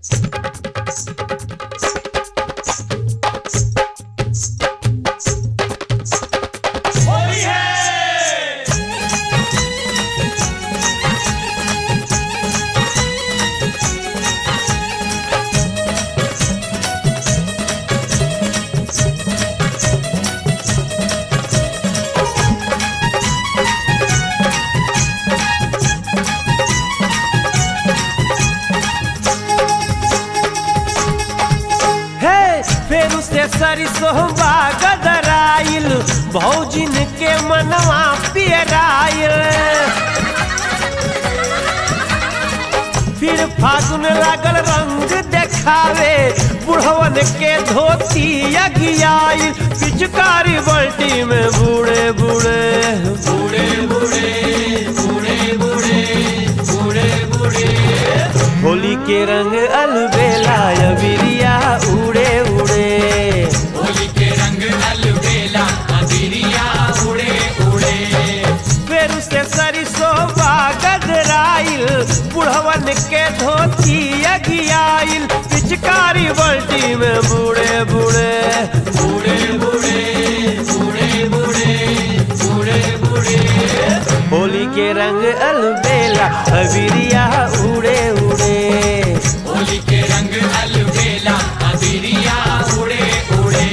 हे फेरू से सरिसोबा गदराइल भौजिन के मनवा पियराइल फिर फागुन लागल रंग देखावे बुढ़वन के धोती अगियाइल पिचकारी बल्टी में बूढ़े बूढ़े बूढ़े बूढ़े बूढ़े बूढ़े बूढ़े बूढ़े होली के रंग अलबेला अबिरिया उड़े उड़े होली के रंग अलबेला अबिरिया उड़े उड़े फिर से सरिसोबा गदराइल बुढ़वन के धोती अगियाइल पिचकारी बल्टी में बूढ़े बूढ़े बूढ़े बूढ़े बूढ़े बूढ़े बूढ़े बूढ़े होली के रंग अलबेला अबिरिया उड़े उड़े होली के रंग अलबेला अबिरिया उड़े उड़े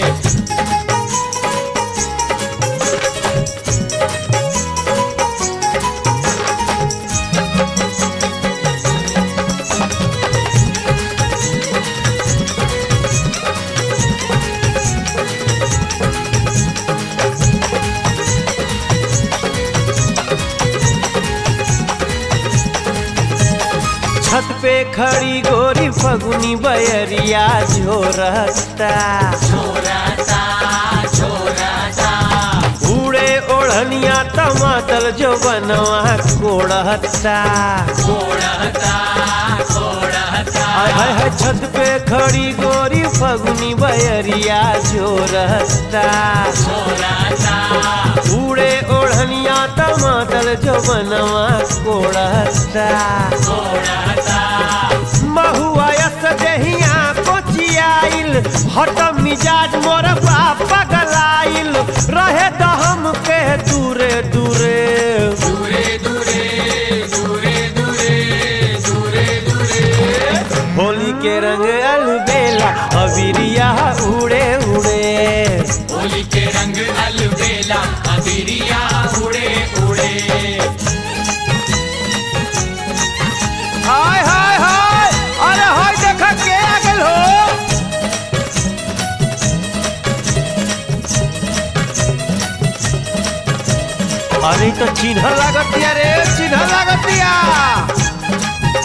छत पे खड़ी गोरी फगुनी बयरिया झोरता छोराता छोराता उड़े ओढ़निया टमाटर जो बनवा कोड़ता कोड़ता कोड़ता हाय हाय हाय छत पे खड़ी गोरी फगुनी बयरिया झोरता छोराता उड़े ओढ़निया टमाटर जो बनवा कोड़ता कोड़ता महुआ यस देहिया कोचियाइल हट मिजाज मोर पापा गलाइल रहे तो हम के दूरे दूरे दूरे दूरे दूरे दूरे दूरे दूरे होली के रंग अलबेला अबिरिया उड़े उड़े होली के रंग अलबेला अबिरिया उड़े उड़े हाय हाय हाय अरे हाय देखा के आ गेल हो अरे ई तो चिन्ह लागतिया रे चिन्ह लागतिया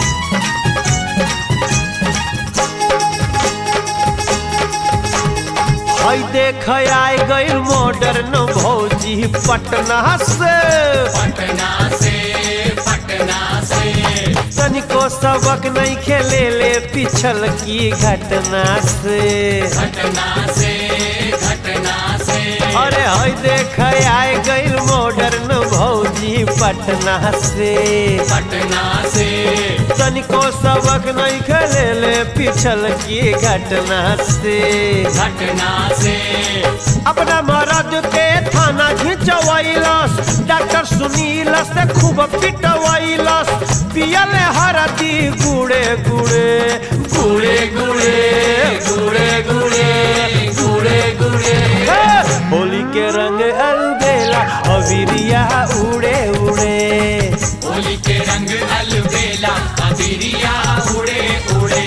हई देख आए गई मॉडर्न भौजी पटना से पटना से पटना से तनिको सबक नहीं खेले ले पिछल की घटना से घटना से घटना से अरे हई देख आए गई मॉडर्न भौजी पटना से पटना से तनिको सबक नहीं खेले ले पिछल की घटना से घटना से अपना मरद के थाना घिंचवैलस डॉक्टर सुनील से खूब पिटवैलस पियल हरदी गुड़े गुड़े गुड़े गुड़े गुड़े गुड़े गुड़े गुड़े हे! होली के रंग अलबेला अबिरिया उड़े उड़े होली के रंग अलबेला अबिरिया उड़े उड़े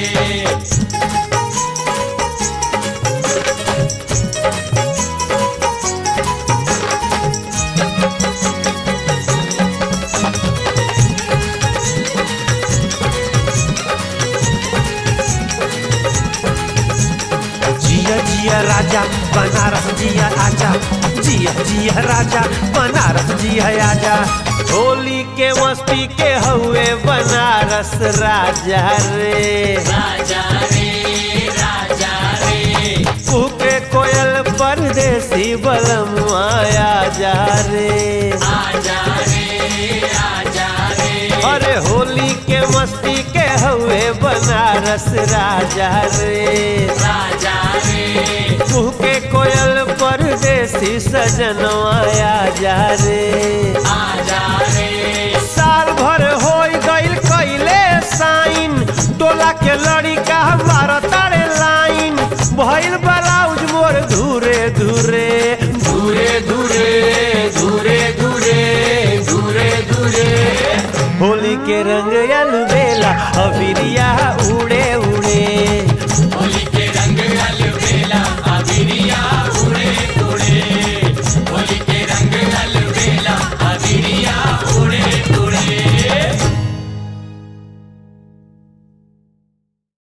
जिया जिया राजा बनारस जिया आजा जिया जिया राजा बनारस जिया आजा होली के मस्ती के हुए बनारस राजा रे राजा रे राजा रे कुके कोयल परदेसी बलम आया जा रे आजा रे आजा रे अरे होली के मस्ती के हुए बनारस बनारस राजा रे राजा रे कुह के कोयल परदेसी सजनवा आजा रे आजा रे साल भर हो गईल कैले साइन टोला के लड़िका मार तारे लाइन भइल ब्लाउज मोर धूरे धूरे दूरे दूरे दूरे दूरे दूरे दूरे होली के रंग अलबेला अबिरिया उड़े